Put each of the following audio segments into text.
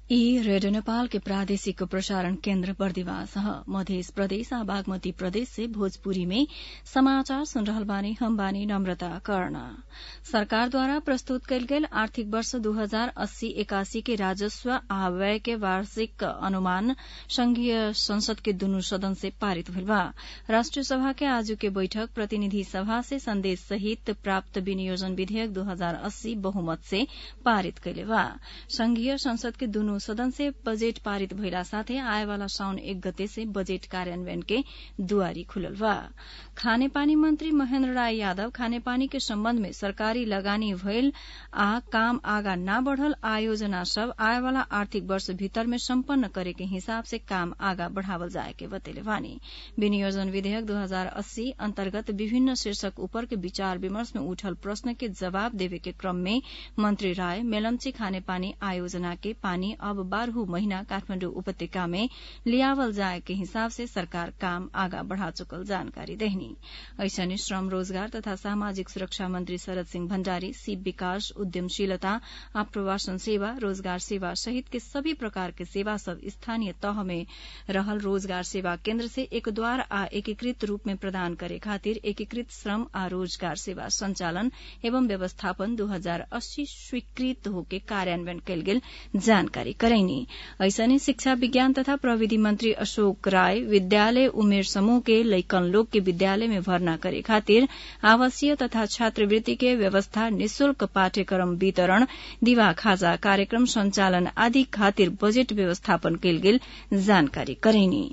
ई रेडियो नेपाल के प्रादेशिक प्रसारण केन्द्र बर्दिवास ह मध्य प्रदेश आ बागमती प्रदेश से भोजपुरी में समाचार सुन रहल बानी हम बानी नम्रता कर्ण सरकारद्वारा प्रस्तुत कयल गेल आर्थिक वर्ष दू हजार अस्सी एकासी के राजस्व आ व्यय के वार्षिक अनुमान संघीय संसद के दुनू सदन से पारित भइल बा राष्ट्रिय सभा के आजू के बैठक प्रतिनिधि सभा से संदेश सहित प्राप्त विनियोजन विधेयक दू हजार अस्सी बहुमत से पारित कइले बा संघीय संसद के दुनू सदन से बजेट पारित भइला साथै आएवाला साउन एक गते से बजेट कार्यान्वयन के दुआरी खुलल बा खानेपानी मंत्री महेन्द्र राय यादव खानेपानी के सम्बन्ध में सरकारी लगानी भइल आ काम आगा न बढ़ल आयोजना सब आएवाला आर्थिक वर्ष भीतर में सम्पन्न करे के हिसाब से काम आगा बढ़ावल जाए के बतेले बानी विनियोजन विधेयक दू हजार अस्सी अन्तर्गत विभिन्न शीर्षक ऊपर के विचार विमर्श में उठल प्रश्न के जवाब देवे के क्रम में मंत्री राय मेलम्ची खानेपानी आयोजना के पानी अब बारह महीना काठमाण्डु उपत्यका में लियावल जाए के हिसाब से सरकार काम आगा बढ़ा चुकल जानकारी देहनी ऐसने श्रम रोजगार तथा सामाजिक सुरक्षा मंत्री शरद सिंह भण्डारी सीप विकास उद्यमशीलता आप्रवासन सेवा रोजगार सेवा सहित के सभी प्रकार के सेवा सब स्थानीय तह में रहल रोजगार सेवा केन्द्र से एक द्वार आ एकीकृत रूप में प्रदान करे खातिर एकीकृत श्रम आ रोजगार सेवा संचालन एवं व्यवस्थापन दू हजार अस्सी स्वीकृत होके कार्यान्वयन कयल गेल जानकारी करैनी ऐसने शिक्षा विज्ञान तथा प्रविधि मंत्री अशोक राय विद्यालय उमेर समूह के लैकन लोग के विद्यालय में भर्ना करे खातिर आवासीय तथा छात्रवृत्ति के व्यवस्था निशुल्क पाठ्यक्रम वितरण दिवा खाजा कार्यक्रम संचालन आदि खातिर बजेट व्यवस्थापन कयल गेल जानकारी करैनी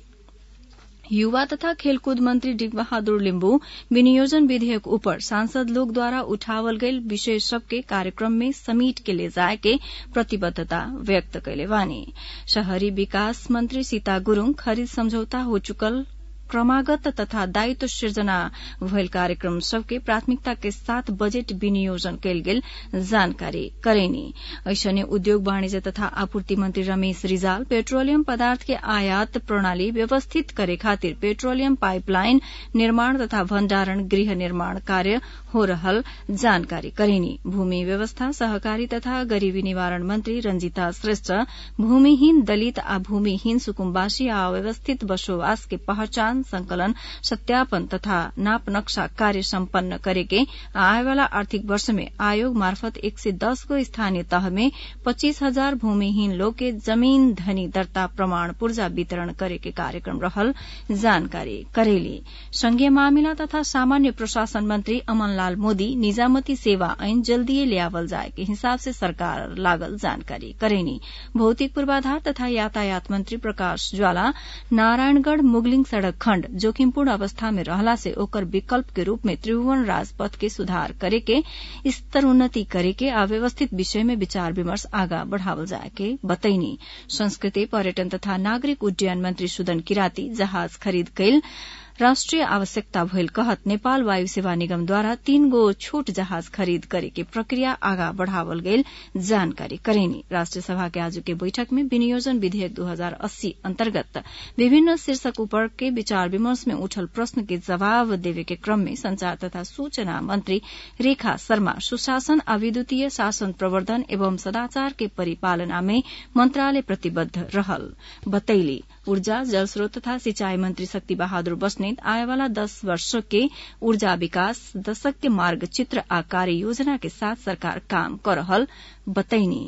युवा तथा खेलकूद मंत्री डिग बहादुर लिम्बू विनियोजन विधेयक ऊपर सांसद लोग द्वारा उठावल गयल विषय सबके कार्यक्रम में समेट के ले जाए के प्रतिबद्धता व्यक्त कैले बानी शहरी विकास मंत्री सीता गुरूङ खरीद सम्झौता हो चुकल क्रमागत तथा दायित्व सृजना भयल कार्यक्रम सबके प्राथमिकता के साथ बजेट विनियोजन कयल गेल जानकारी करेनी ऐसने उद्योग वाणिज्य तथा आपूर्ति मंत्री रमेश रिजाल पेट्रोलियम पदार्थ के आयात प्रणाली व्यवस्थित करे खातिर पेट्रोलियम पाइपलाइन निर्माण तथा भण्डारण गृह निर्माण कार्य हो रहल जानकारी करेनी भूमि व्यवस्था सहकारी तथा गरीबी निवारण मंत्री रंजीता श्रेष्ठ भूमिहीन दलित आ भूमिहीन सुकुम्बासी आ अव्यवस्थित बसोबास के पहचान संकलन सत्यापन तथा नाप नक्शा कार्य सम्पन्न करेके आएवाला आर्थिक वर्ष में आयोग मार्फत एक से दस गो स्थानीय तह में पच्चीस हजार भूमिहीन लोग के जमीन धनी दर्ता प्रमाण पूर्जा वितरण करे के कार्यक्रम रहल जानकारी करेली संघीय मामिला तथा सामान्य प्रशासन मंत्री अमनलाल मोदी निजामती सेवा ऐन जल्दीए ल्यावल जाए के हिसाब से सरकार लागल जानकारी करेनी भौतिक पूर्वाधार तथा यातायात मंत्री प्रकाश ज्वाला नारायणगढ़ मुगलिंग सड़क खण्ड जोखिमपूर्ण अवस्था में रहला से ओकर विकल्प के रूप में त्रिभुवन राजपथ के सुधार करे के स्तर उन्नति करे के अव्यवस्थित विषय में विचार विमर्श आगा बढ़ावल जाए के बतैनी संस्कृति पर्यटन तथा नागरिक उड्डयन मंत्री सुदन किराती जहाज खरीद कैल राष्ट्रिय आवश्यकता भइल कहत नेपाल वायु सेवा निगमद्वारा तीन गो छोट जहाज खरीद करे के प्रक्रिया आगा बढ़ावल गईल जानकारी करेनी राष्ट्रिय सभा के आज के बैठक में विनियोजन विधेयक दू हजार अस्सी अन्तर्गत विभिन्न शीर्षक ऊपर के विचार विमर्श में उठल प्रश्न के जवाब देवे के क्रम में संचार तथा सूचना मंत्री रेखा शर्मा सुशासन आ विद्युतीय शासन प्रवर्धन एवं सदाचार के परिपालना में मंत्रालय प्रतिबद्ध रहल बतैली ऊर्जा जलस्रोत तथा सिंचाई मंत्री शक्ति बहादुर बस्नेत आएवाला दस वर्ष के ऊर्जा विकास दशक के मार्ग चित्र आ कार्य योजना के साथ सरकार काम कर रहल बतैनी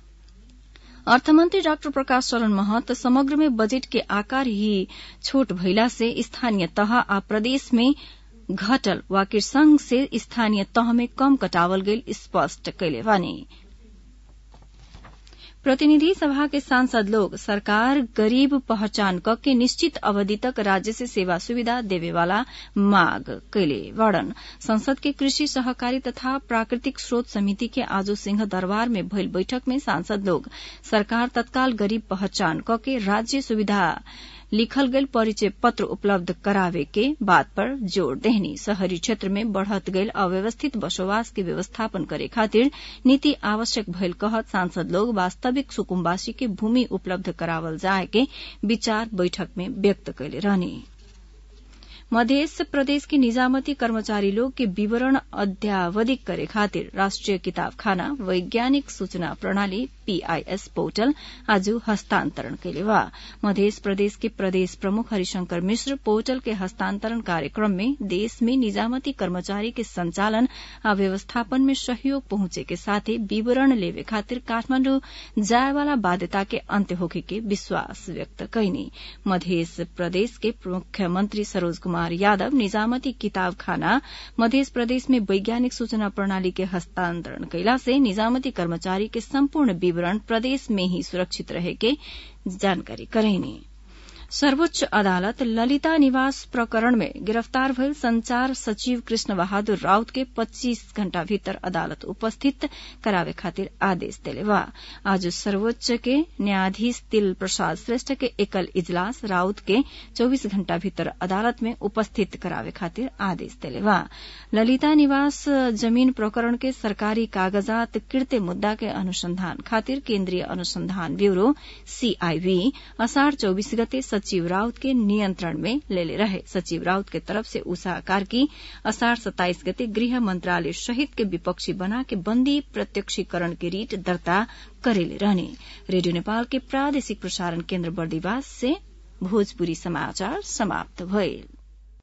अर्थमन्त्री डाक्टर प्रकाश चरण महत समग्र में बजेट के आकार ही छोट भइला से स्थानीय तह आ प्रदेश में घटल वाकिर संघ से स्थानीय तह में कम कटावल गेल स्पष्ट कैले बानी प्रतिनिधि सभा के सांसद लोग सरकार गरीब पहचान क के निश्चित अवधि तक राज्य से सेवा सुविधा देवे वाला मांग कैले वर्णन संसद के कृषि सहकारी तथा प्राकृतिक स्रोत समिति के आजो सिंह दरबार में भइल बैठक में सांसद लोग सरकार तत्काल गरीब पहचान क के राज्य सुविधा लिखल गईल परिचय पत्र उपलब्ध करावे के बात पर जोर देहनी शहरी क्षेत्र में बढ़त गईल अव्यवस्थित बसोबास के व्यवस्थापन करे खातिर नीति आवश्यक भइल कहत सांसद लोग वास्तविक सुकुम्बासी के भूमि उपलब्ध करावल जाए के विचार बैठक में व्यक्त कैले रहनी मध्य प्रदेश के निजामती कर्मचारी लोग के विवरण अद्यावधिक करे खातिर राष्ट्रीय किताबखाना वैज्ञानिक सूचना प्रणाली पीआईएस पोर्टल आज हस्तांतरण कैले बा मध्य प्रदेश के प्रदेश प्रमुख हरिशंकर मिश्र पोर्टल के हस्तांतरण कार्यक्रम में देश में निजामती कर्मचारी के संचालन आ व्यवस्थापन में सहयोग पहुंचे के साथे विवरण लेवे खातिर काठमाण्डु जाए वाला बाध्यता के अंत्य होखे के विश्वास व्यक्त कैनी मध्य प्रदेश के मुख्यमंत्री सरोज कुमार यादव निजामती किताब खाना मध्य प्रदेश में वैज्ञानिक सूचना प्रणाली के हस्तांतरण कैला से निजामती कर्मचारी के संपूर्ण विवरण प्रदेश में ही सुरक्षित रहे के जानकारी करेनी सर्वोच्च अदालत ललिता निवास प्रकरण में गिरफ्तार भइल संचार सचिव कृष्ण बहादुर राउत के 25 घण्टा भीतर अदालत उपस्थित करावे खातिर आदेश देले बा आज सर्वोच्च के न्यायाधीश तिल प्रसाद श्रेष्ठ के एकल इजलास राउत के 24 घण्टा भीतर अदालत में उपस्थित करावे खातिर आदेश देले बा ललिता निवास जमीन प्रकरण के सरकारी कागजात किर्ते मुद्दा के अनुसंधान खातिर केन्द्रीय अनुसंधान ब्यूरो सीआईबी असाढ़ चौबीस गते सचिव राउत के नियंत्रण में लेले रहे सचिव राउत के तरफ से उषा कार्की असाढ़ सत्ताइस गते गृह मंत्रालय सहित के विपक्षी बना के बंदी प्रत्यक्षीकरण के रीट दर्ता करेले रहने रेडियो नेपाल के प्रादेशिक प्रसारण केन्द्र बर्दिवास से भोजपुरी समाचार समाप्त भइल